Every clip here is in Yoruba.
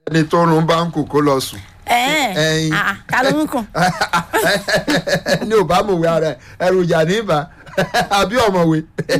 ẹni tó rún báńkù kó lọ sùn ẹ̀ẹ́n ẹyin. ah, ta ló ń kàn ní ò bá mọ̀wé ara ẹ̀ ẹrù ìjà níbà àbí ọ̀mọ̀wé.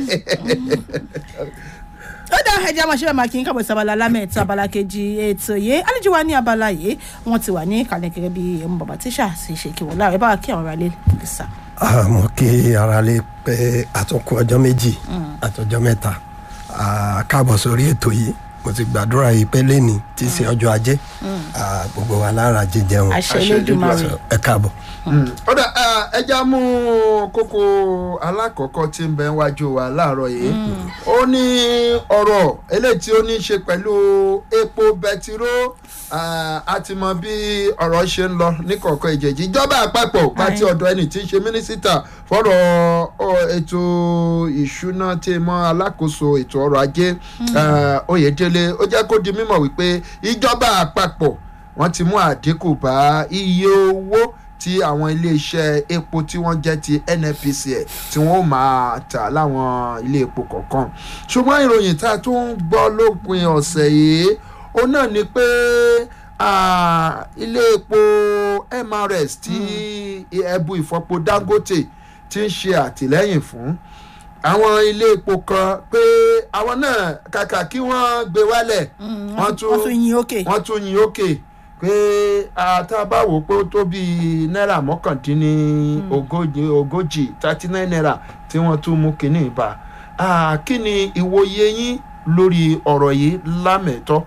ó dá ẹjẹ máa ṣe bẹ́ẹ̀ máa kí n kábọ̀ sí abala lámẹ̀ẹ́ta abala kejì ètò yìí àlejò wa ní abala yìí wọ́n ti wà ní ìkàlẹ̀ gẹ́gẹ́ bí ẹmu bàbá tíṣà sì ṣe kí wọ́n láàrẹ̀ bá wa kí àwọn ará lé sà. àmọ́ kí ara lè pẹ́ àtúnkù ọjọ́ méjì àtọjọ́ mẹ́ta Ah, káàbọ̀ sórí ètò yìí mo ti gbàdúrà yìí pé lẹ́ni tí í ṣe ọjọ́ ajé Ah, gbogbo wa lára jíjẹun àṣẹ àṣẹ Elédùmarè So, ẹ káàbọ̀. ọ̀dà ẹja mú kókó alákọ̀ọ́kọ́ tí ń bẹ wájú wa láàárọ̀ yìí ó ní ọ̀rọ̀ eléyìí tí ó ní í ṣe pẹ̀lú epo bẹtiró Ah, a ti mọ bí ọ̀rọ̀ ṣe ń lọ ní kọ̀ọ̀kan ìjẹ̀jì ìjọba àpapọ̀ pàtí ọ̀dọ̀ ẹni tí ń ṣe mínísítà fọ́rọ̀ ọ, ètò ìṣúná tí mọ́ alákòóso ètò ọrọ̀ ajé ah, Oyèdélé ó jẹ́ kó di mímọ̀ wípé ìjọba àpapọ̀ wọ́n ti mú àdínkù bá iye owó tí àwọn iléeṣẹ́ epo tí wọ́n jẹ́ ti NNPCL tí wọ́n ó máa tà láwọn ilé epo kọ̀ọ̀kan ṣùgbọ́n ìròyìn tá a tún ń gbọ́ lópin ọ̀sẹ̀ yìí ó náà ni pé ah, ilé epo MRS tí ẹbu ìfọpo Dangote ti ń ṣe àtìlẹ́yìn fún àwọn ilé epo kan pé àwọn náà kàkà kí wọ́n gbé wálẹ̀ wọ́n tún yin òkè wọ́n tún yin òkè pé àtàbáwò pé ó tó bíi náírà mọ́kàndínní ogójì ogójì thirty nine naira tí wọ́n tún mú kínní ìbá kí ni ìwòye yín lórí ọ̀rọ̀ yìí lámẹ̀tọ́.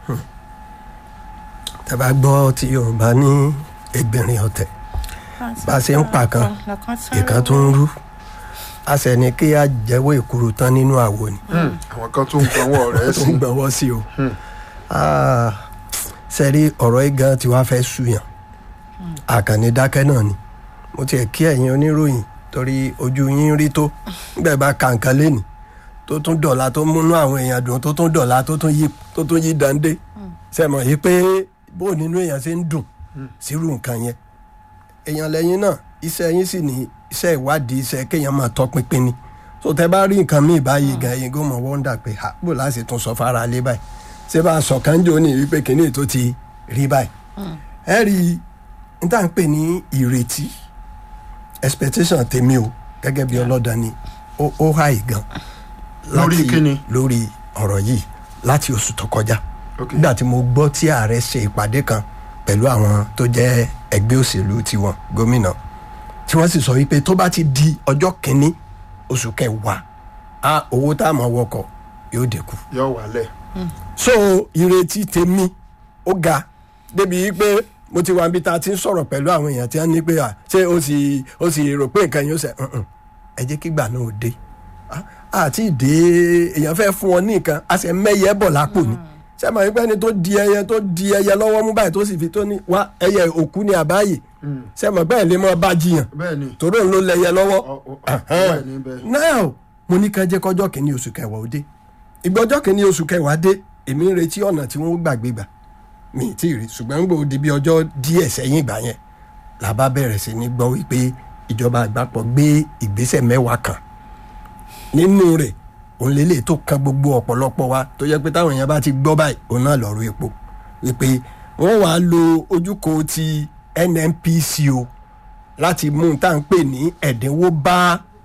tẹ́ bá gbọ́ tí yorùbá ní ẹgbẹ̀rin ọ̀tẹ̀ bá a ṣe ń pa kan ìkan tó ń rú a sì ní kí a jẹ́wọ́ ìkúrú tán nínú àwo ni àwọn kan tó ń gbọ́wọ́ rẹ̀ tó sí ń gbọ́wọ́ sí o Ah, sẹ́rí ọ̀rọ̀ yìí gan tí wàá fẹ́ ṣùyàn àkànní dákẹ́ náà ni mo tiẹ̀ kí ẹ̀yin oníròyìn torí ojú yín rí tó nígbà bá ka nǹkan lẹ́nì tó tún dọ̀la tó múnú àwọn èèyàn dùn tó tún dọ̀la tó tún yí tó tún yí dande sẹ́mọ̀ yìí pé bó nínú èèyàn ṣe ń dùn sírú nǹkan yẹn èèyàn lẹ́yìn náà iṣẹ́ yín sì ní iṣẹ́ ìwádìí iṣẹ́ kéèyàn máa tọpinpin ni tó tẹ bá rí nǹkan míì báyìí gan ẹ̀yin gómọ̀ wọ́ndà pé ha bó láti tún sọ fara lé báyìí ṣé bá a sọ kánjọ ní wípé kínní tó ti rí báyìí ẹ rí i n tá à ń pè ní ìrètí expectation tèmi o gẹ́gẹ́ bí ọlọ́dà ni ó ó háì gan Lórí láti- kíni? lórí ọ̀rọ̀ yìí láti oṣù tó kọjá Ok. nígbà tí mo gbọ́ tí ààrẹ ṣe ìpàdé kan pẹ̀lú àwọn tó jẹ́ ẹgbẹ́ òṣèlú tiwọn gómìnà tí wọ́n sì sọ wípé tó bá ti di ọjọ́ kìíní oṣù kẹwàá a owó tá a máa wọkọ̀ yóò dínkù yọ wálẹ̀. so ìrètí tèmi ó ga débi pé mo ti wà níbi tá a ti ń sọ̀rọ̀ pẹ̀lú àwọn èèyàn tí wọ́n ní pé à ṣé o sì o sì rò pé nǹkan yóò ṣe "Mm-mm, ẹ jẹ́ kí gbà náà ó dé Ah, àti ìdè èèyàn fẹ́ fún ọ ní nǹkan a sì mẹ́yẹ bọ̀ lápò ni ṣé àmọ́ ìgbẹ́ ni tó di ẹyẹ tó di ẹyẹ lọ́wọ́ mú báyìí tó sì fi tó ní wá ẹyẹ òkú ni àbáyé ṣé àmọ́ bẹ́ẹ̀ lè mọ́ bá jiyàn bẹ́ẹ̀ ni torí òun ló lẹyẹ lọ́wọ́ ọ- ọ- bẹ́ẹ̀ ni bẹ́ẹ̀ ni. now mo ní ká jẹ́ kọjọ́ kìíní oṣù kẹwàá ó dé ìgbọ́jọ́ kìíní oṣù kẹwàá dé èmi ń retí ọ̀nà tí wọ́n gbàgbé gbà mi ì tí ì rí ṣùgbọ́n ń gbòó di bí ọjọ́ díẹ̀ sẹ́yìn ìgbà yẹn la bá bẹ̀rẹ̀ sí ní gbọ́ wípé ìjọba àgbàpọ̀ gbé ìgbésẹ̀ mẹ́wàá kan nínú rẹ̀ òun lélẹ̀ tó kan gbogbo ọ̀pọ̀lọpọ̀ wa tó yẹ pé táwọn èèyàn bá ti gbọ́ báyìí òun náà lọ́rọ̀ epo wípé wọ́n wàá lo ojúkò ti NNPC o láti mú un tá à ń pè ní ẹ̀dínwó bá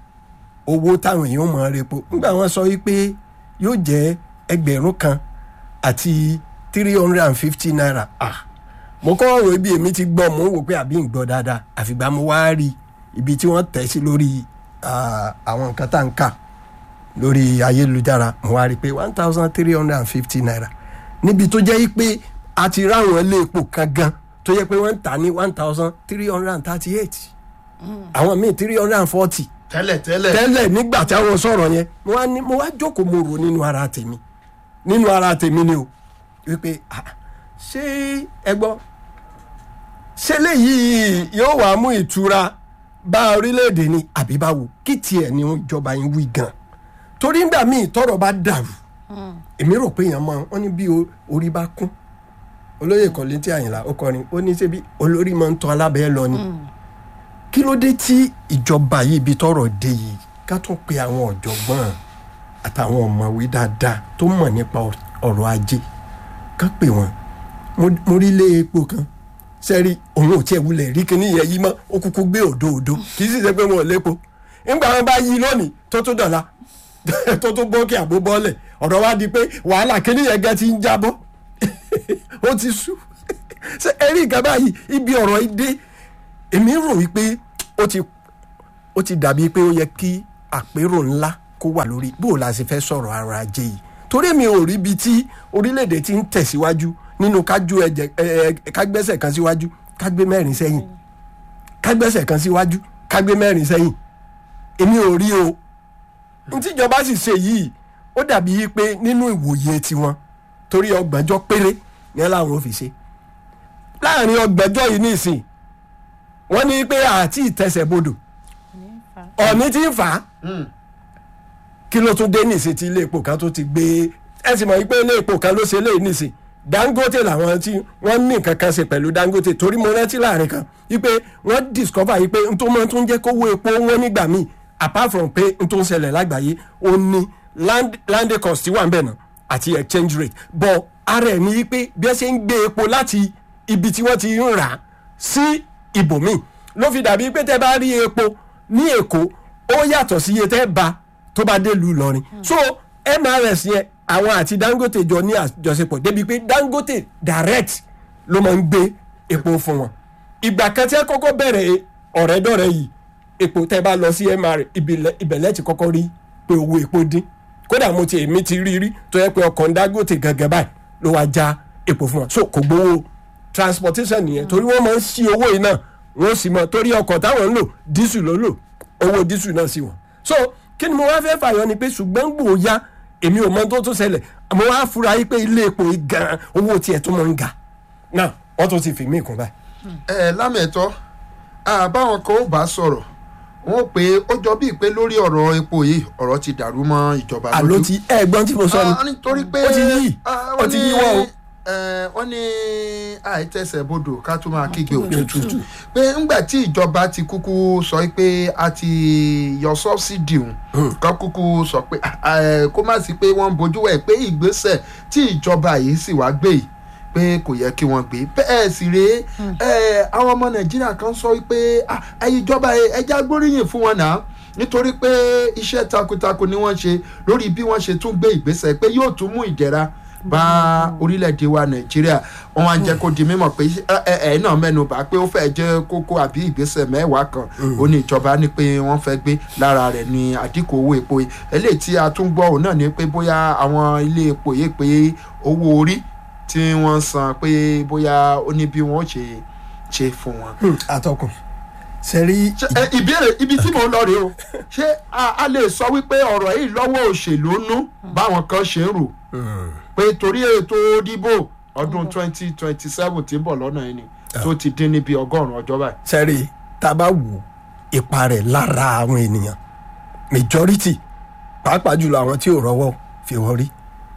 owó táwọn èèyàn mọ̀ ọ́ repo nígbà wọ́n sọ wípé yóò jẹ́ ẹgbẹ̀rún kan àti three hundred and fifty naira ah mo kọ́ ọ̀rọ̀ ibi èmi ti gbọ́ mo ń wò pé àbí ń gbọ́ dáadáa àfìgbà mo wá rí ibi tí wọ́n tẹ̀ sí lórí ah, àwọn nǹkan tá à ń kà lórí ayélujára mo wá rí i pé one thousand three hundred and fifty naira níbi tó jẹ́ pé a ti ráwọn ilé epo kan gan tó yẹ pé wọ́n ń tà ní one thousand three hundred and thirty eight àwọn míì three hundred and forty tẹ́lẹ̀ tẹ́lẹ̀ tẹ́lẹ̀ nígbà tí àwọn sọ̀rọ̀ yẹn mo wá ní mo wá jókòó mo rò nínú ara tèmi nínú ara tèmi ni o wípé ah, ṣé ẹ gbọ́ ṣé léyìí yóò wá mú ìtura bá orílẹ̀-èdè ni àbí báwo kí tiẹ̀ ni ìjọba yín wí gan torí nígbà míì tọ́rọ̀ bá dàrú èmi rò pé èèyàn máa wọ́n ní bí o- orí bá kún olóyè kọ́létí àyìnlá ó kọrin ó ní ṣebí olórí máa ń tọ́ alábẹ́ lọ ni kí ló dé tí ìjọba yìí ibi tọ́rọ̀ dé yìí ká tún pe àwọn ọ̀jọ̀gbọ́n àtàwọn ọ̀mọ̀wé dáadáa tó mọ̀ nípa ọ̀rọ̀ ajé ká pè wọ́n mo mo rí ilé epo kan sẹ́rí òun ò tiẹ̀ wulẹ̀ rí kíní yẹn yí mọ́ ó kúkú gbé òdo òdo kì í sì ṣe pé wọn ò lépo nígbà wọn bá yí lónìí tó tó dọ̀la tó tó bọ́ kí àbó bọ́ọ̀lẹ̀ ọ̀rọ̀ wa di pé wàhálà kíní yẹn gan ti ń jábọ́ ó ti sú ṣe ẹ̀rí nǹkan báyìí ibi ọ̀rọ̀ yìí dé èmi rò wípé ó ti ó ti dàbí pé ó yẹ kí àpérò ńlá kó wà lórí bó o la ṣe fẹ́ sọ̀rọ̀ ara ajé yìí torí mi ò rí ibi tí orílẹ̀-èdè ti ń tẹ̀síwájú nínú kájú ẹ̀jẹ̀ ẹ̀ kágbẹ́sẹ̀ kan síwájú kágbé mẹ́rin sẹ́yìn kágbẹ́sẹ̀ kan síwájú kágbé mẹ́rin sẹ́yìn èmi ò rí o ntíjọba sì ṣe yìí ó dàbí pé nínú ìwòye tiwọn torí ọgbọ̀njọ́ péré ní ẹ láwọn ò fi ṣe láàrin ọgbọ̀njọ́ yìí nísìn wọ́n ní pé àti ìtẹsẹ̀bodò ọ̀ní tí ń fà á kí ló tún dé nìsín tí ilé epo kan tó ti gbé ẹ sì mọ̀ wípé ilé epo kan ló ṣe léyìí nìsín dangote làwọn tí wọ́n ní nǹkan kan ṣe pẹ̀lú dangote torí mo rántí láàrin kan wípé wọ́n discover wípé n tó mọ tó ń jẹ́ kówó epo wọn nígbà míì apart from pé n tó ń ṣẹlẹ̀ lágbàáyé ó ní land land cost wà ń bẹ̀ náà àti exchange rate but ara ẹ̀ ní wípé bí wọ́n ṣe ń gbé epo láti ibi tí wọ́n ti ń rà á sí ibòmíì ló fi dàbí pé tẹ́ bá rí epo ní èkó ó yàtọ̀ sí iye tẹ́ bá tó bá dé lu Ìlọrin so MRS yẹn àwọn àti Dangote jọ ní àjọṣepọ̀ débi pé Dangote direct ló máa ń gbé epo fún wọn ìgbà kan tí ẹ kọ́kọ́ bẹ̀rẹ̀ ọ̀rẹ́dọ̀rẹ́ yìí epo tẹ́ bá lọ sí MR ìbẹ̀lẹ̀ ti kọ́kọ́ rí pé owó epo dín kódà mo ti èmi ti rí rí tó yẹ pé ọkọ̀ Dangote gẹ́gẹ́ báyìí ló wá já epo fún wọn so kò gbowó transportation nìyẹn torí wọ́n máa ń ṣí owó yìí náà wọ́n sì mọ̀ torí ọkọ̀ táwọn ń lò dísù ló lò owó dísù náà sí wọn so kí ni mo wá fẹ́ fàyọ ni pé ṣùgbọ́n gbòó ya èmi ò mọ tó tó ṣẹlẹ̀ mo wá fura yí pé ilé epo yìí gan owó tiẹ̀ tó máa ń ga náà wọ́n tún ti fi mí kún báyìí. ẹ lámẹ̀tọ́ àbáwọn kan ó bá sọ̀rọ̀ wọn pé ó jọ bíi pé lórí ọ̀rọ̀ epo yìí ọ̀rọ̀ ti dàrú mọ́ ìjọba lójú. àló ti ẹ̀gbọ́n tí mo sọ ni Ah, nítorí pé ó ti yí ah, ó wọ́n ti ní, yí wọ́n o. eh, wọ́n ní àìtẹ́sẹ̀ bodò ká tún máa kígbe Òtútù. òtútù pé ńgbà tí ìjọba ti kúkú sọ pé a ti yọ sọ́bsidì òun kan kúkú sọ pé ah, eh, kó má sí pé wọ́n ń bojú wẹ̀ pé ìgbésẹ̀ tí ìjọba yìí sì wá gbé yìí pé kò yẹ kí wọ́n gbé bẹ́ẹ̀ sì rèé eh, àwọn ọmọ nàìjíríà kan sọ pé ah, ayé ìjọba ẹja gbóríyìn fún wọn náà nítorí pé iṣẹ́ takuntakun ni wọ́n ṣe lórí bí wọ́n ṣe tún gbé ìgbésẹ̀ pé yóò tún mú ìdẹ̀ra bá orílẹ̀-èdè wa nàìjíríà wọ́n wá ń jẹ́ kó di mímọ̀ pé ẹ ẹ náà mẹ́nu bà pé ó fẹ́ jẹ́ kókó àbí ìgbésẹ̀ mẹ́wàá kan ó ní ìjọba ní pé wọ́n fẹ́ gbé lára rẹ̀ ní àdínkù owó epo yìí eléyìí tí a tún gbọ́ òun náà ni pé bóyá àwọn ilé epo yìí pé owó orí tí wọ́n san pé bóyá ó ní bí wọ́n ṣe ṣe fún wọn àtọkùn sẹ́rí ṣe ẹ, ìbéèrè ibi tí mò ń lọ rèé o ṣé a a lè sọ wípé ọ̀rọ̀ yìí lọ́wọ́ òṣèlú nú báwọn kan ṣe ń rò pé torí ètò ìdìbò ọdún twenty twenty seven tí ń bọ̀ lọ́nà yìí ni tó ti dín níbi ọgọ́rùn-ún ọjọ́ báyìí. sẹ́rí tá a bá wò ipa rẹ̀ lára àwọn ènìyàn majority pàápàá jùlọ àwọn tí ò rọ́wọ́ fi wọ́n rí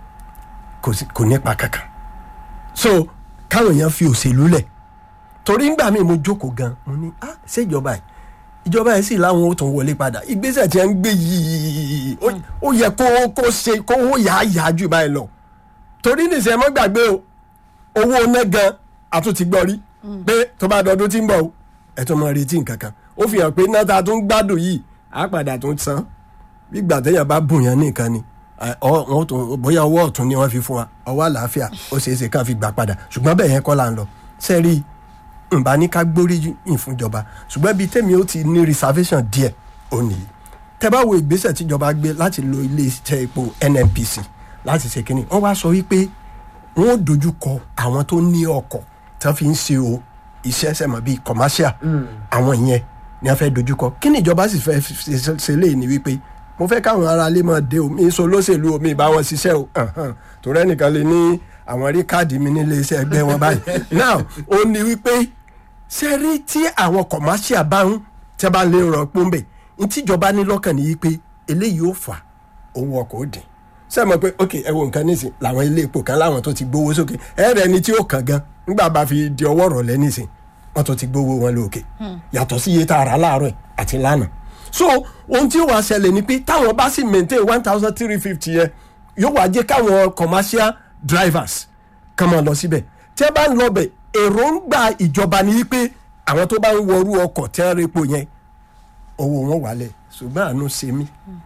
kò sí- kò nípa kankan so káwọn èèyàn fi òṣèlú lẹ̀ torí ńgbà míì mo jókòó gan mo ní ah ṣé ìjọba yìí ìjọba yìí sì láwọn ó tún wọlé padà ìgbésẹ̀ tí wọ́n ń gbé yìí ó- ó yẹ kó kó ṣe kó ó yà á yà á jù báyìí lọ torí nìṣẹ́ mọ́ gbàgbé o owó ná gan àtúntì gbọ́ rí pé tó bá dọdún tí ń bọ̀ o ẹ̀ tó máa retí nǹkan kan ó fi hàn pé náà ta tún gbádùn yìí á padà tún san bí ìgbà téèyàn bá bùn yẹn nìkan ni ẹ, ọ- wọn tún bóyá ọwọ́ ọ̀tún ni wọ́n fi fún wa ọwọ́ àlàáfíà ó ṣeé ṣe ká fi gbà padà ṣùgbọ́n bẹ́ẹ̀ yẹn kọ́ là ń lọ sẹ́rí nba ní ká gbóríyìn fúnjọba ṣùgbọ́n bíi tèmi ó ti ní reservation díẹ̀ ó nìyí tẹ́ bá wo ìgbésẹ̀ tíjọba gbé láti lo ilé iṣẹ́ epo NNPC láti ṣe kínní wọ́n wá sọ wípé wọ́n ó dojú kọ àwọn tó ní ọkọ̀ tí wọ́n fi ń ṣe o iṣẹ́ sẹ́mọ̀ bíi commercial àwọn yẹn ni wọ́n fẹ́ dojú kọ kí ni ìjọba sì fẹ́ ṣe- ṣe léyìí ni wípé mo fẹ́ káwọn ará ilé máa dé o mi sọ lóṣèlú o mi bá wọn ṣiṣẹ́ o Ahan. torí ẹnìkan lè ní àwọn rí káàdì mi nílé iṣẹ́ ẹgbẹ́ wọn báyìí now ó ní wípé ṣe rí tí àwọn commercial bá ń tẹ́ bá lè rọ pọ́ńbẹ̀ ní tíjọba ní lọ́kàn ní wípé eléyìí ó fà owó ọkọ̀ ó dín ṣe mọ̀ pé ok ẹ wo nǹkan nísìn làwọn ilé epo kan láwọn tó ti gbowó sókè ẹ rẹ ni tí ó kàn gan nígbà bá fi di ọwọ́ rọ̀lẹ́ nísìn wọ́n tó ti gbowó wọn lókè yàtọ̀ sí iye tá a rà láàárọ̀ ẹ̀ àti lánàá so ohun tí ó wàá ṣẹlẹ̀ ni pé táwọn bá sì maintain one thousand three fifty yẹn yóò wá jẹ́ káwọn commercial drivers kàn máa lọ síbẹ̀ tí ẹ bá ń lọbẹ̀ èròǹgbà ìjọba ni wípé àwọn tó bá ń wọrú ọkọ̀ tí wọ́n repo yẹn owó wọn wálẹ̀ ṣùgbọ́n àánú ṣe mí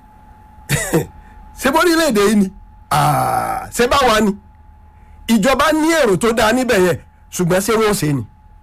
ṣé bórílẹ̀-èdè yìí ni Ah, ṣé báwa ni ìjọba ní èrò tó dáa níbẹ̀ yẹn ṣùgbọ́n ṣé wọ́n ṣe ni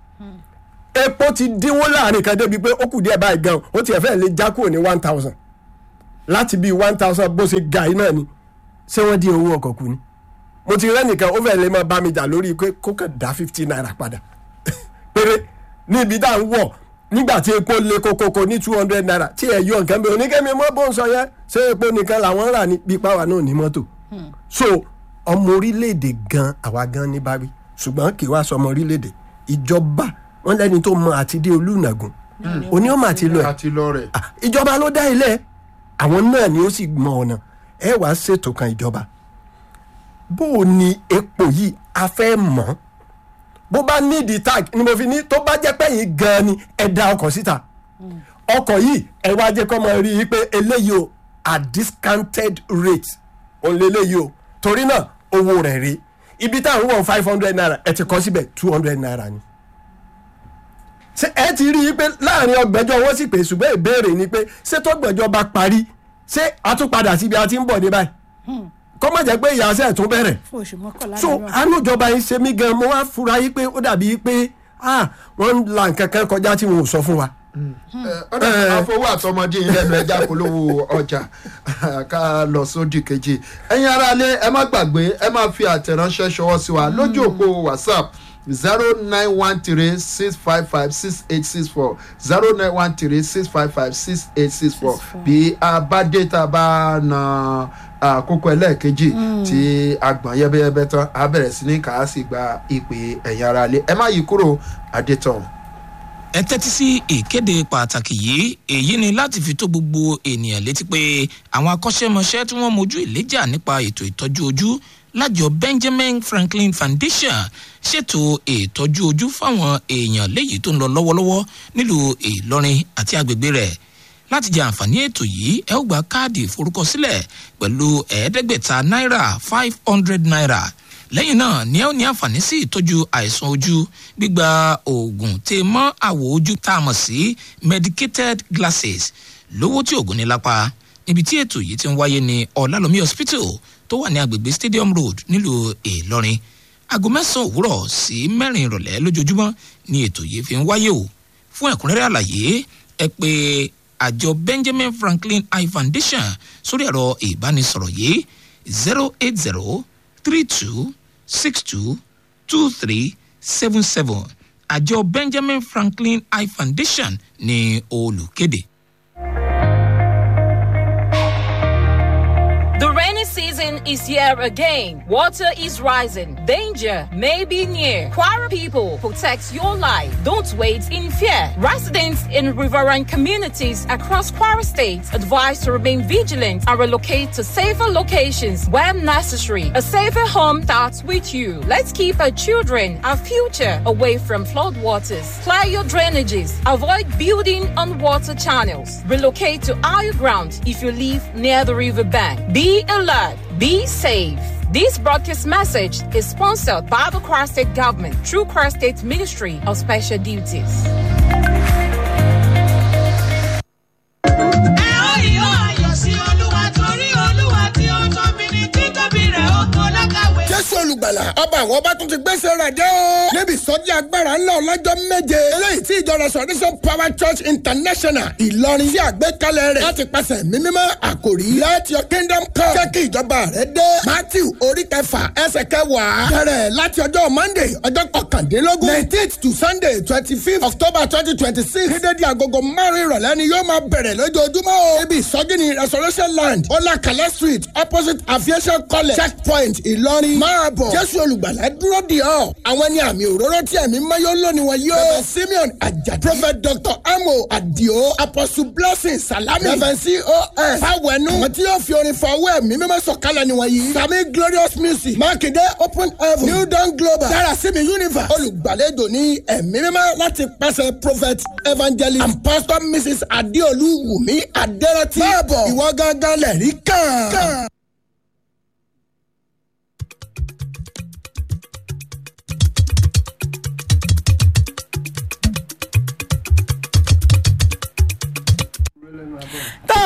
epo ti dínwó láàrin kan débi pé ó kù díẹ̀ báyìí gan ó tiẹ̀ fẹ́ lè já kúrò ní one thousand láti bíi one thousand bó ṣe ga yìí náà ni ṣé wọ́n dín owó ọkọ̀ kù ni mo ti rẹ́ nìkan ó fẹ́ lè máa bá mi jà lórí pé kó kàn dá fifty naira padà péré níbi tá à ń wọ̀ nígbà tí epo lé kokoko ní two hundred naira tí ẹ̀ yọ nǹkan bẹ́ẹ̀ oníkẹ́mi mọ́ bó ń sọ yẹn ṣé epo nìkan làwọn rà ní pípa wà náà ní mọ́tò so ọmọ orílẹ̀-èdè gan àwa gan ní bá wí ṣùgbọ́n kì í wá sọ ọmọ orílẹ̀-èdè ìjọba wọn lẹ́ni tó mọ àti dé olùnàgùn òní ọmọ àti lọ ẹ̀ àti lọ rẹ̀ Ah, ìjọba ló dá ilé àwọn náà ni ó sì mọ ọ̀nà ẹ wàá ṣètò kan ìjọba bó o ní epo yìí a fẹ́ mọ̀ bó bá nídìí tag ni mo fi ní tó bá jẹ́ pé yìí gan-an ni ẹ da ọkọ̀ síta ọkọ̀ yìí ẹ wá jẹ́ kọ́ mọ rí i pé eléyìí o at discounted rate òun lélẹ́yìí o torí náà owó rẹ̀ rí ibi táwọn wọ̀ five hundred naira ẹ ti kọ́ síbẹ̀ two hundred naira ni ṣé ẹ ti rí i pé láàrin ọgbẹ́jọ́ wọ́n sì pè ṣùgbọ́n ìbéèrè ni pé ṣé tọ́gbẹ́jọ́ bá parí ṣé a tún padà síbi a ti ń bọ̀ dé báyìí kọ́ má jẹ́ pé ìyàsẹ́ tún bẹ̀rẹ̀ fún oṣù mọ́kànlá so mìíràn. àánú ìjọba yìí ṣe mí gan mo wá fura yìí pé ó dàbí pé ah wọ́n ń la nǹkan kan kọjá tí wọn ò sọ fún wa. ọ̀dà àfọwọ́ àtọmọdé yìí lẹ́nu ẹja polówó ọjà ká lọ sódì kejì ẹ̀yin aráalé ẹ má gbàgbé ẹ má fi àtẹ̀ránṣẹ́ ṣọwọ́ sí wa lójú òpó whatsapp zero nine one three six five five six eight six four zero nine one three six five five six eight six four bí a bá dé tá a bá na àkókò ẹlẹ́ẹ̀kejì tí agbọ̀n yẹ́bẹ́yẹ́bẹ́ tán a bẹ̀rẹ̀ sí ní kàá sì gba ìpè ẹ̀yin aráalé ẹ má yí kúrò adétọ̀. ẹ tẹ́tí sí ìkéde pàtàkì yìí èyí ni láti fi tó gbogbo ènìyàn létí pé àwọn akọ́ṣẹ́mọṣẹ́ tí wọ́n mojú ìléjà nípa ètò ìtọ́jú ojú lájọ benjamin franklin foundation ṣètò ìtọ́jú ojú fáwọn èèyàn léyìí tó ń lọ lọ́wọ́lọ́wọ́ nílùú ìlọrin àti agbègbè rẹ̀ láti jẹ àǹfààní ètò yìí ẹ ó gba káàdì ìforúkọsílẹ̀ pẹ̀lú ẹ̀ẹ́dẹ́gbẹ̀ta náírà five hundred naira lẹ́yìn náà ni ẹ ó ní àǹfààní sí ìtọ́jú àìsàn ojú gbígba oògùn tè mọ́ àwọ̀ ojú tá a mọ̀ sí medicated glasses lówó tí oògùn ní lápá níbi tí ètò yìí ti ń wáyé ní ọ̀làlómi hospital tó wà ní agbègbè stadium road nílùú ìlọrin aago mẹ́sàn-án òwúrọ̀ sí mẹ́rin ìrọ̀lẹ́ lójoojúmọ́ ni ètò yìí fi ń wáyé o fún ẹ̀kúnrẹ́rẹ́ àlàyé ẹ pé àjọ benjamin franklin eye foundation sórí ẹ̀rọ ìbánisọ̀rọ̀ yìí zero eight zero three two six two two three seven seven àjọ benjamin franklin eye foundation ní olùkéde. The rainy season is here again. Water is rising. Danger may be near. Quara people, protect your life. Don't wait in fear. Residents in riverine communities across Quara State advised to remain vigilant and relocate to safer locations when necessary. A safer home starts with you. Let's keep our children, our future, away from flood waters. Clear your drainages. Avoid building on water channels. Relocate to higher ground if you live near the river bank. Be alert. Be safe. This broadcast message is sponsored by the Kwara State Government through Kwara State Ministry of Special Duties. ẹ ó yọ ayọ̀ sí olúwa torí olúwa tí ó tóbi ní títóbi rẹ̀ ó tó lákàwé. jésù olùgbàlà ọba àwọn ọba tún ti gbèsè rẹ̀ dé o. níbi ìsọjí agbára ńlá ọlọ́jọ́ méje. eléyìí tí ìjọ restoration power church international ìlọrin sí àgbékalẹ̀ rẹ̀ láti pàṣẹ mímímọ́ àkòrí let your kingdom come. jẹ́ kí ìjọba rẹ̀ dé. matthew orí kẹfà ẹsẹ̀ kẹwàá. bẹ̀rẹ̀ láti ọjọ́ monday ọjọ́ kọkàndínlógún. nineteenth to sunday twenty fifth october twenty twenty six. dídédi agogo márùn-ún ìrọ̀lẹ́ ni yóò máa bẹ̀rẹ̀ lójoojúmọ́ o. ibi ìsọjí ni restoration land ọlákàlẹ́ street opposite aviation college checkpoint ìlọrin. máa bọ̀ jésù olùgbàlà dúró di ọ́. àwọn ni àmì òróró tí ẹ̀mí mayọ́ lónìí wọn yóò. reverend simeon ajadi prophet dr amo adio apostle blessing salami reverend cos fawẹnu. àwọn tí yóò fi orin fọwọ́ ẹ̀mí mímọ́ sọ̀kalẹ̀ ni wọ́n yìí. sami glorious music mákindé open heaven new dawn global darasimi universe olùgbàlejò ní ẹ̀mí mímọ́ láti pàṣẹ prophet evangelist and pastor mrs adeolu wumi aderati. báàbọ̀ ìwọ gángan lẹ̀rí kàn.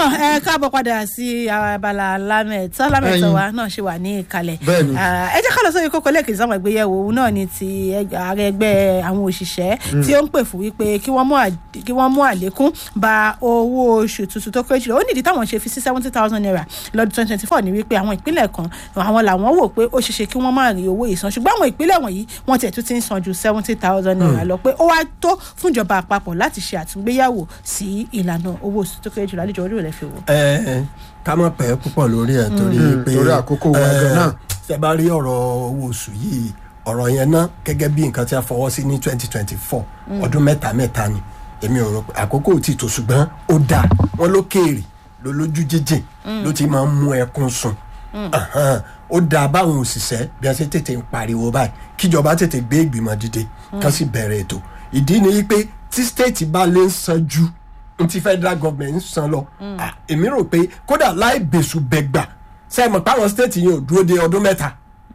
ẹ káàbọ̀ padà sí abala lámẹ̀tọ́ lámẹ̀tọ́ wa náà ṣe wà ní ìkàlẹ̀ Bẹ́ẹ̀ni. Ah, ẹ jẹ́ ká lọ sórí kókó lẹ́ẹ̀kejì sáwọn ìgbéyẹ̀wò òun náà ni ti ẹgbẹ́- ààrẹ ẹgbẹ́ àwọn òṣìṣẹ́ tí ó ń pè fún wípé kí wọ́n mú à- kí wọ́n mú àlékún ba owó oṣù tuntun tó kéré jùlọ ó nídìí táwọn ṣe fi sí seventy thousand naira lọ́dún twenty twenty four ni wípé àwọn ìpínlẹ̀ kan àwọn làwọn wò pé ó ṣeéṣe kí wọ́n má rí owó ìsan ṣùgbọ́n àwọn ìpínlẹ̀ wọ̀nyí wọ́n tiẹ̀ tún ti ń san ju seventy thousand naira lọ pé ó wá tó fún ìjọba àpapọ̀ láti ṣe àtúngbéyàwó sí ìlànà owó oṣù tó kéré jùlọ àlejò orí rẹ̀ fi wò. ẹ ká mọ̀ pẹ́ púpọ̀ lórí ẹ̀ torí Mm, pé torí àkókò wa ẹ, gan-an. ṣe bá rí ọ̀rọ̀ owó oṣù yìí ọ̀rọ̀ yẹn ná gẹ́gẹ́ bí nǹkan tí a fọwọ́ sí ní twenty twenty four ọdún mẹ́ta mẹ́ta ni èmi ò rò pé àkókò ò tí tó ṣùgbọ́n ó dáa wọ́n ló kéèrè ló lójú jíjìn ló ti máa ń mú ẹkún sùn Ahan, ó dáa báwọn òṣìṣẹ́ bí wọ́n ṣe tètè ń pariwo báyìí kíjọba tètè gbé ìgbìmọ̀ dìde kán sì bẹ̀rẹ̀ ètò ìdí ni wípé tí stéètì bá lè ń san ju n ti federal government ń san lọ Ah, èmi rò pé kódà láì bẹ̀sù bẹ̀gbà sẹ́yìn páwọn stéètì yẹn ò dúró de ọdún mẹ́ta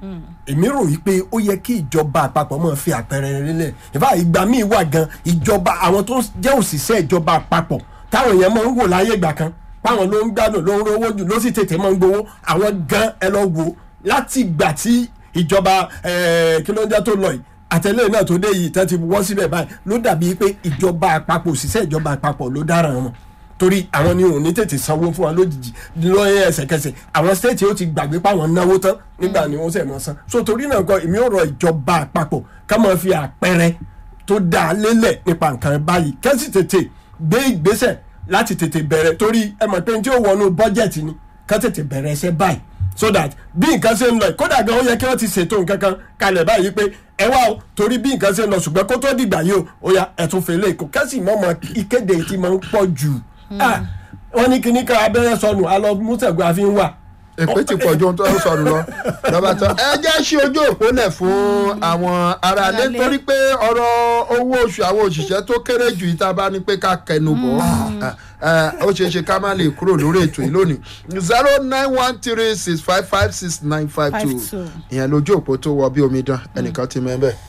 èmi rò yí pé ó yẹ kí ìjọba àpapọ̀ máa fi àpẹẹrẹ lélẹ̀ ìfà ìgbà míì wà gan ìjọba àwọn tó jẹ́ òṣìṣẹ́ ìjọba àpapọ̀ táwọn èèyàn máa ń wò láyé ìgbà kan páwọn ló ń gbádùn ló ń rówó jù ló sì tètè máa ń gbowó àwọn gan ẹ lọ wò láti ìgbà tí ìjọba eh, kí ló ń jẹ́ tó lọ yìí àtẹlẹ náà tó dé yìí tẹ́ ti wọ́ síbẹ̀ báyìí ló dàbí pé ìjọba àpapọ̀ òṣìṣẹ́ ìjọba àpapọ̀ ló dáràn wọn torí àwọn ni òun ní tètè sanwó fún wa lójijì lọ́yẹ̀ ẹsẹ̀kẹsẹ̀ àwọn stéètì ó ti gbàgbé páwọn náwó tán nígbà ni wọ́n sẹ̀ mọ́ san so torí náà kọ́ èmi ò rọ ìjọba àpapọ̀ ká máa fi àpẹẹrẹ tó dáa lélẹ̀ nípa nǹkan báyìí kẹ́sì tètè gbé ìgbésẹ̀ láti tètè bẹ̀rẹ̀ torí ẹ mọ̀ pé tí ó wọnú bọ́jẹ̀tì ni ká tètè bẹ̀rẹ̀ ẹsẹ̀ báyìí so that bí nǹkan ṣe ń lọ yìí, kódà gan ó yẹ kí wọ́n ti ṣètò nǹkan kan kalẹ̀ báyìí pé ẹ wá o torí bí nǹkan ṣe ń lọ ṣùgbọ́n kó tó dìgbà yìí o ó yá ẹ̀tún fèlè kò kẹ́sì mọ́mọ́ ìkéde tí máa ń pọ̀ jù Ah, wọ́n ní kíní kan abẹ́rẹ́ sọnù alọ́ mùsẹ̀gbọ́ àfi ń wà èpè ti pọ̀ ju ohun tó ń sọnù lọ lọ́ba tán. ẹ jẹ́ ṣí ojú òpó lẹ̀ fún àwọn aráalé Aráalé. torí pé ọ̀rọ̀ owó oṣù àwọn òṣìṣẹ́ tó kéré jù yìí tá a bá ní pé ká kẹnu bọ̀ ọ́. Eh, ó ṣeé ṣe ká má lè kúrò lórí ètò yìí lónìí zero nine one three six five five six nine five two Five two. ìyẹn lójú òpó tó wọ bí omi dán ẹnìkan ti mẹ́ bẹ́ẹ̀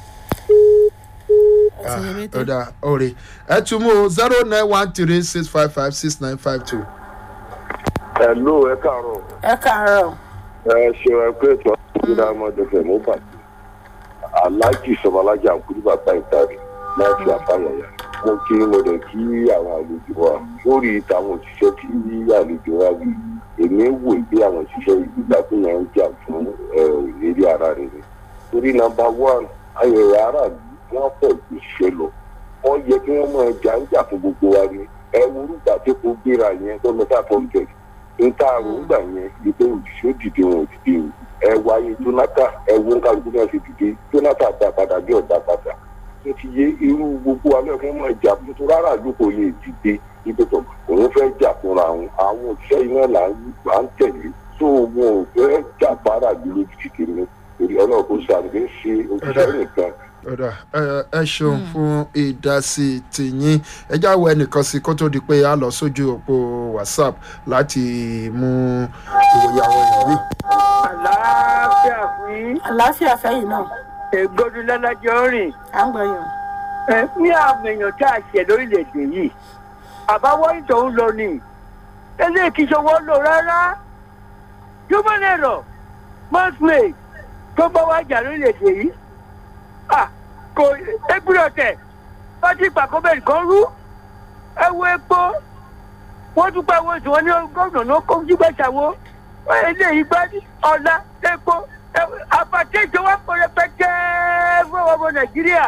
ọ̀dà ọ̀rẹ́ ẹ tún mú zero nine one three six five five six nine five two. Hello, ẹ káàárọ̀. ẹ káàárọ̀. Ẹ ṣe ẹ pé ètò àkùnrin ọmọdé fẹ̀ mú bàtí. Aláàjì Sọmọlájà Àkúrí bàbá ìtàrí máa fi àfàyàyà. Mo kí mo dẹ̀ kí àwọn àlejò wa lórí ìtàwọn òṣìṣẹ́ tí àlejò wa wí. Èmi wò pé àwọn òṣìṣẹ́ ìgbà tó yẹn ń jà fún ẹ, ìlérí ara rẹ̀ ni. Torí nọmba one, ayẹyẹ aráàlú wọ́n pọ̀ ju ìṣẹ́ lọ. Wọ́n yẹ kí wọ́n máa jà ń jà fún gbogbo wa ni. Ẹ wo orúkọ àti epo gbéra yẹn tó lọ sáà fọ́ńtẹ̀ nta àrùngbà yẹn ìpè òṣìṣẹ́ dìde wọn ò dìde o ẹ wáyé jonathan ẹ wo kálukú náà ṣe dìde jonathan dá padà bí ọ̀dà padà ó ti yé irú gbogbo alẹ́ fún ọmọ ìjà tuntun rárá ló kò lè dìde ibi tó òun fẹ́ jà fúnra òun àwọn òṣìṣẹ́ iná là ń là ń tẹ̀lé tó wọn ò fẹ́ jà fara bí lójú kékeré torí ọlọ́run kò ṣàlùfẹ́ ṣe òṣìṣẹ́ nìkan ọ̀dà ẹ- ẹ ṣeun fún ìdásí tìyín ẹ já wọ ẹnìkan sí kó tó di pé a lọ sójú òpó whatsapp láti mú ìwòye àwọn èèyàn yìí. àlàáfíà fún yín àlàáfíà fẹ́yìn náà ègbodò lọ́lájọ́ rìn à ń gbọ́ yàn. ẹ ní àwọn èèyàn tá a ṣe lórílẹ̀‐èdè yìí àbáwọ́ ìtòun lò ní eléyìí kì í ṣòwò lò rárá human error must made tó bá wá jà lórílẹ̀‐èdè yìí à kò égbúrò tẹ̀ bá ti pàkó bẹ́ẹ̀ nìkan rú ẹ wo epo wọ́n tún pa owó tí wọ́n ní gómìnà ló kó jígbẹ́sàwó eléyìí gbá ọ̀la epo àpàtẹ́jọ wa pọ̀ rẹpẹtẹ fún ọmọ nàìjíríà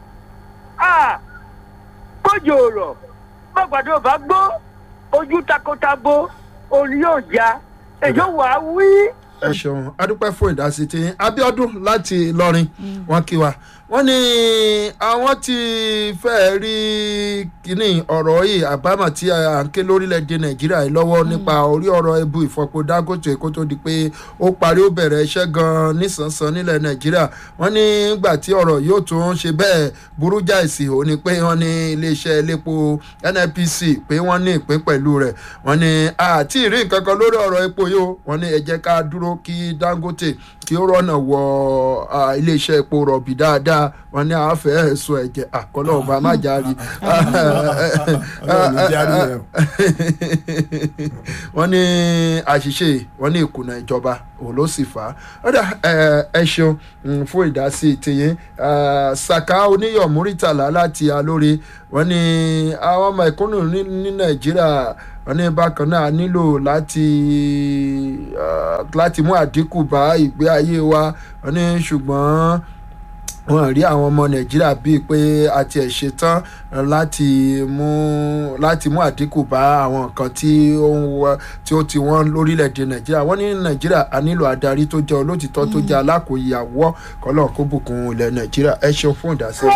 kójò rọ̀ bọ́gbàdo bá gbó ojú takotabo òní yóò já èyí ò wá wí. ẹ ṣeun adúpẹ́ fún ìdásí tí abiodun láti lọrin wọn kí wa wọ́n ní àwọn ti fẹ́ẹ́ rí kínní ọ̀rọ̀ yìí àbámọ̀ tí à ń ké lórílẹ̀‐èdè nàìjíríà yìí lọ́wọ́ nípa orí ọ̀rọ̀ ebu ìfọpo dangote kó tó di pé ó parí ó bẹ̀rẹ̀ iṣẹ́ gan-an nísànsán nílẹ̀ nàìjíríà wọ́n ní gbà tí ọ̀rọ̀ yóò tún ṣe bẹ́ẹ̀ burú jáìsì ò ní pé wọ́n ní iléeṣẹ́ elépo nnpc pé wọ́n ní ìpín pẹ̀lú rẹ̀ wọ́n ní àti ìrí nǹkan kan lórí ọ̀rọ̀ epo yìí o wọ́n ní ẹ jẹ́ ká dúró kí dangote tí ó rọ́nà wọ ah, iléeṣẹ́ epo rọ̀bì dáadáa wọn ní àáfẹ́ ẹ̀sùn ẹ̀jẹ̀ àkọlọ́ ọba má járe Ọlọ́run ló járe yẹn. wọ́n ní àṣìṣe wọ́n ní ìkùnà ìjọba òun ló sì fà á ọ̀dà ẹ ẹ ṣeun mm, fún ìdásí tiyín Ah, saka oníyọ̀ múrítàlá láti alóore wọ́n ní àwọn ọmọ ìkúnnù ní ní nàìjíríà wọ́n ní bákan náà a nílò láti ah, láti mú àdínkù bá ìgbé ayé wa wọ́n ní ṣùgbọ́n wọn rí àwọn ọmọ nàìjíríà bíi pé a tiẹ̀ ṣetán láti mú láti mú àdínkù bá àwọn nǹkan tí ó ń wá tí ó ti wọ́n lórílẹ̀‐èdè nàìjíríà wọ́n ní nàìjíríà a nílò adarí tó jẹ́ olótìtọ́ tó jẹ́ alákòóyàwó kọ́lọ́ kó bùkún ilẹ̀ nàìjíríà ẹ ṣeun fún ìdásí.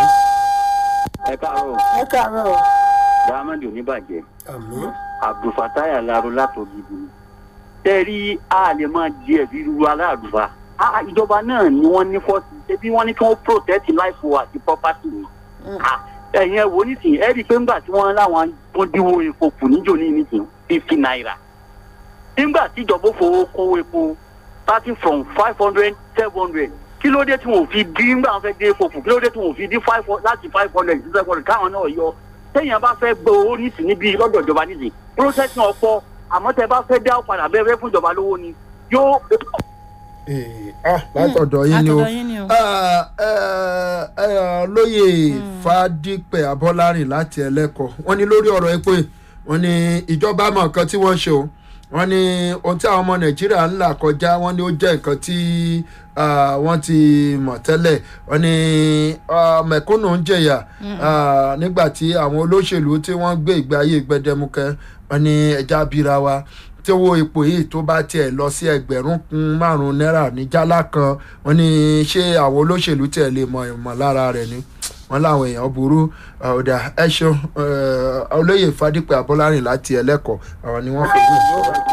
ẹ káàárọ̀ ẹ káàárọ̀ diamond oníbàjẹ́ àmín abdulfatai alaro látògidì tẹ́ rí a lè máa di ẹ̀bí ru aláàlúwa Ah, ìjọba náà ni wọ́n ní fọ́ọ̀sì ṣebí wọ́n ní kí wọ́n protect life wa àti property ni Ah, ẹ̀yin ẹ̀ wò nísìnyí ẹ̀ rí i pé ńgbà tí wọ́n láwọn tó dínwó epo kù níjò ní nísìnyí fifty naira nígbà tí ìjọba ó fowó kó epo starting from five hundred seven hundred kí ló dé tí wọn ò fi dín nígbà wọn fẹ́ dín epo kù kí ló dé tí wọn ò fi dín five hun- láti five hundred sí seven hundred káwọn náà yọ téèyàn bá fẹ́ gbé owó nísìn níbi lọ́dọ̀ ìjọba nísìn process náà pọ̀ àmọ́ tẹ bá fẹ́ dá padà bẹ́ẹ̀ fẹ́ fún ìjọba lówó ni yóò Eh, ah, látọ̀dọ̀ yín ni o látọ̀dọ̀ yín ni o. Ah, eh, eh, lóye fàdípẹ̀ abọ́lárìn láti ẹlẹ́kọ̀ọ́ wọ́n ní lórí ọ̀rọ̀ epo yìí, wọ́n ní ìjọba mọ̀ nǹkan tí wọ́n ṣe o wọ́n ní ohun tí àwọn ọmọ nàìjíríà ń là kọjá wọ́n ní ó jẹ́ nǹkan tí ah, wọ́n ti mọ̀ tẹ́lẹ̀ wọ́n ní ah, mẹ̀kúnnù ń jẹ̀yà ah, nígbà tí àwọn olóṣèlú tí wọ́n gbé ìgbé ayé gbẹdẹmukẹ wọ́n ní ẹja bíra wa tí owó epo yìí tó bá tiẹ̀ lọ sí ẹgbẹ̀rún kún márùn-ún náírà ní jálá kan wọ́n ní ṣé àwọn olóṣèlú tiẹ̀ lè mọ ìmọ̀lára rẹ̀ ni wọ́n láwọn èèyàn burú ọ̀dà ẹ ṣeun eh, olóyè fadípẹ́ abọ́lárìn láti ẹlẹ́kọ̀ọ́ àwọn ni wọ́n fi wù.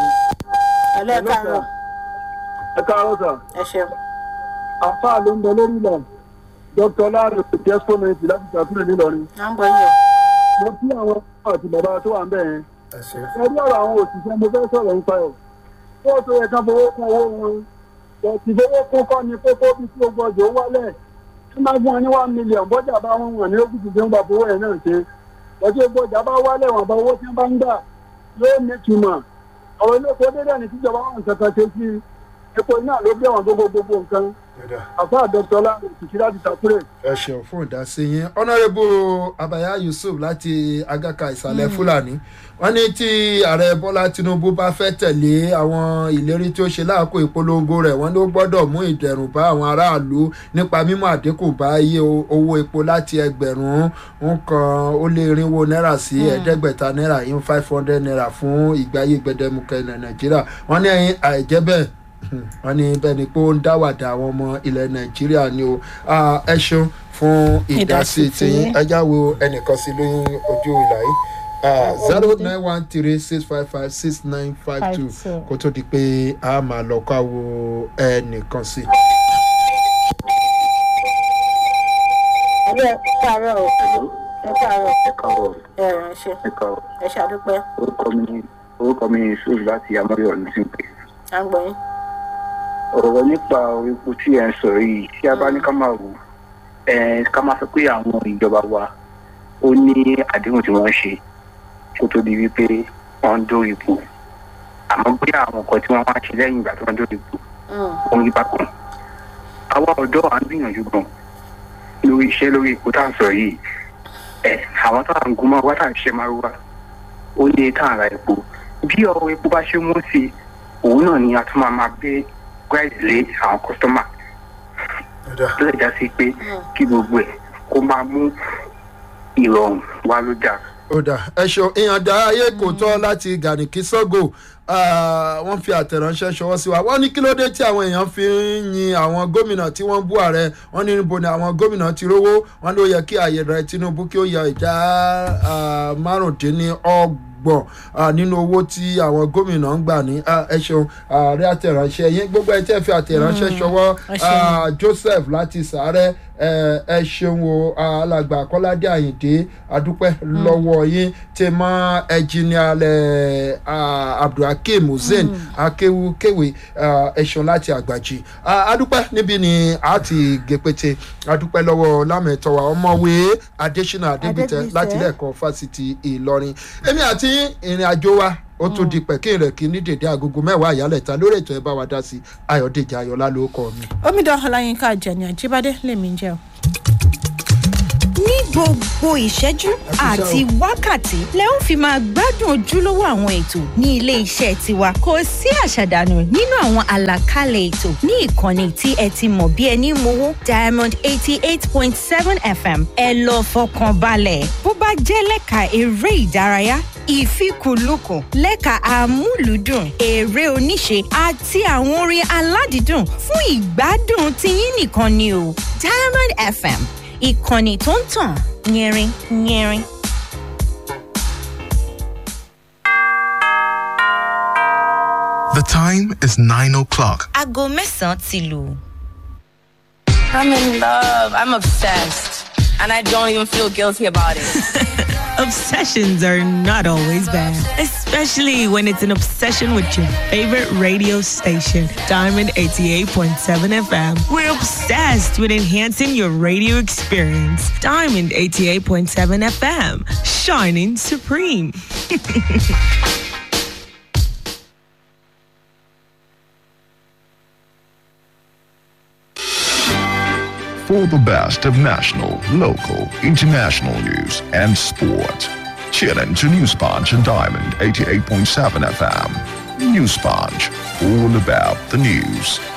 ẹ káàárọ̀ ẹ káàárọ̀ sà ẹ ṣeun. àfáà ló ń bẹ lórí ilẹ̀ dr láàrin òkè exponent láti ṣàtúnṣe nílọrin à ń gbọ́ yín o. mo kí àwọn àti bàbá tó wà ń bẹ̀ yẹn ẹ ṣe ẹbí ọ̀rọ̀ àwọn òṣìṣẹ́ mo fẹ́ sọ̀rọ̀ nípa ẹ̀ kó o tó yẹ ká fowó kún owó wọn bọ̀tì fowó kún kọ́ ni kókó bí tí o gbọ́dọ̀ ó wálẹ̀ tí máa fún wọn ní one million bọ́jà bá wọn wọ̀n ní ókùtù tí wọ́n bá fowó ẹ̀ náà ṣe bọ̀tì gbọ́jà bá wálẹ̀ wọn bá owó tí wọ́n bá ń gbà yóò ní ìtumọ̀ ọ̀rọ̀ ilé epo dédé ní tíjọba wọn kankan ṣe sí epo iná ló gbé wọn gbogbo gbogbo nǹkan àfa dr láàrin òṣìṣẹ́ láti ṣàkúrẹ́ ẹ ṣeun fún ìdásí yín ọ̀nàrẹ́bù abaya yusuf láti agaka ìsàlẹ̀ fúlàní wọ́n ní tí ààrẹ bọ́lá tinubu bá fẹ́ tẹ̀lé àwọn ìlérí tí ó ṣe láàkó ìpolongo rẹ̀ wọ́n ní ó gbọ́dọ̀ mú ìdẹ̀rùn bá àwọn aráàlú nípa mímú àdínkù bá iye o- owó epo láti ẹgbẹ̀rún nǹkan ó lé irinwó náírà sí ẹ̀ẹ́dẹ́gbẹ̀ta náírà yín five hundred naira fún ìgbáyé gbẹdẹmukẹ ní nàìjíríà wọ́n ní àìjẹ́ bẹ́ẹ̀ wọ́n ní bẹ́ẹ̀ ni pé ó ń dáwàdà àwọn ọmọ ilẹ̀ nàìjíríà ni o Ah, ẹ ṣeun fún ìdásí Ìdásí tiyín tiyín. ẹjá wo ẹnìkan sí lóyún ojú ìlà yìí zero nine one three six five five six nine five two Five two. kó tó di pé a máa lọ kó àwo ẹnìkan sí. ẹ káàárọ̀ o ẹ káàárọ̀ ẹ káàárọ̀ ẹ ràn ṣe ẹ káàárọ̀ ẹ ṣàdúpẹ́ orúkọ mi orúkọ mi yusuf láti amóríyọ ní sípè à ń gbọ́ yín. ọ̀rọ̀ nípa epo tí ẹ̀ ń sọ̀rọ̀ yìí tí a bá ní ká máa wò ẹ̀ ká máa sọ pé àwọn ìjọba wa ó ní àdéhùn tí wọ́n ṣe kó tó di wípé wọ́n ń dórí ipò àmọ́ bóyá àwọn nǹkan tí wọ́n wá ṣe lẹ́yìn ìgbà tí wọ́n dórí ipò Mm. ó ń rí bákan àwa ọ̀dọ́ à ń gbìyànjú gan lórí iṣẹ́ lórí ipò tá à ń sọ yìí ẹ̀ àwọn tá à ń gun mọ́ wá tá à ń ṣiṣẹ́ máa wá ó ní tá à ń ra epo bí ọ̀rọ̀ epo bá ṣe mú sí i òun náà ni a tún máa máa gbé price lé àwọn kọ́sítọ́mà tó lè já sí pé kí gbogbo ẹ̀ kó máa mú ìrọ̀rùn wá ló dáa. ó dà ẹ ṣeun ìyànda ayé kò tọ́ láti gànìkì sọ́gò Ah, wọ́n fi àtẹ̀ránṣẹ́ ṣọwọ́ sí wa wọ́n ní kí ló dé tí àwọn èèyàn fi ń yin àwọn gómìnà tí wọ́n bú ààrẹ wọ́n ní níbo ni àwọn gómìnà ti rówó wọ́n ló yẹ kí ààyè rẹ̀ tinubu kí ó yọ ìdá ah, márùndínlọ́gbọ̀n ọgbọ̀n ah, nínú owó tí àwọn gómìnà ń gbà ní ah, ẹ ṣeun ààrẹ àtẹ̀ránṣẹ́ yín gbogbo ẹ tẹ́ fi àtẹ̀ránṣẹ́ ṣọwọ́ ẹ ṣeun. ah, joseph láti sàárẹ̀ ẹ ẹ ṣeun o alàgbà kọ́ládé àyìndé adúpẹ́ lọ́wọ́ yín tẹ mọ́ ẹjìnìalẹ̀ abdulhakeem hussein akéwu kéwì ẹ̀ṣọ́ láti àgbàjì Ah, adúpẹ́ níbí ni a ti gèpètè adúpẹ́ lọ́wọ́ lámẹ̀tọ́wà ọmọwé adésínà adébítẹ Adébítẹ. láti ilé-ẹ̀kọ́ fásitì ìlọrin èmi àti ìrìn àjò wa ó tún di pẹ̀kín rẹ̀ kí ní dèdè agogo mẹ́wàá àyálẹ̀ta lórí ètò ẹ̀ bá wa dá sí ayọ̀dèjì ayọ̀lá ló kọ́ mi. omidan ọláyínká àjẹni àjíbádé lèmi ń jẹ́ o. ní gbogbo ìṣẹ́jú àti wákàtí lẹ ó fi máa gbádùn ojúlówó àwọn ètò ní ilé iṣẹ́ tiwa kò sí àṣàdànù nínú àwọn àlàkalẹ̀ ètò ní ìkànnì tí ẹ ti mọ̀ bí ẹni mowó diamond eighty eight point seven fm ẹ lọ fọkàn balẹ̀ bó bá jẹ́ lẹ́ka eré ìdárayá ìfikùnlukùn lẹ́ka àmúlùdùn eré oníṣe àti àwọn orin aládìídùn fún ìgbádùn tiyín nìkan ni o diamond fm ìkànnì tó ń tàn yẹrin yẹrin. The time is 9 o'clock. aago mẹ́sàn-án ti lù. I'm in love. I'm obsessed. And I don't even feel guilty about it. Obsessions are not always bad, especially when it's an obsession with your favorite radio station, Diamond 88.7 FM. We're obsessed with enhancing your radio experience. Diamond 88.7 FM, shining supreme. For the best of national, local, international news and sport. Tune in to News Punch and Diamond 88.7 FM. News Punch, all about the news.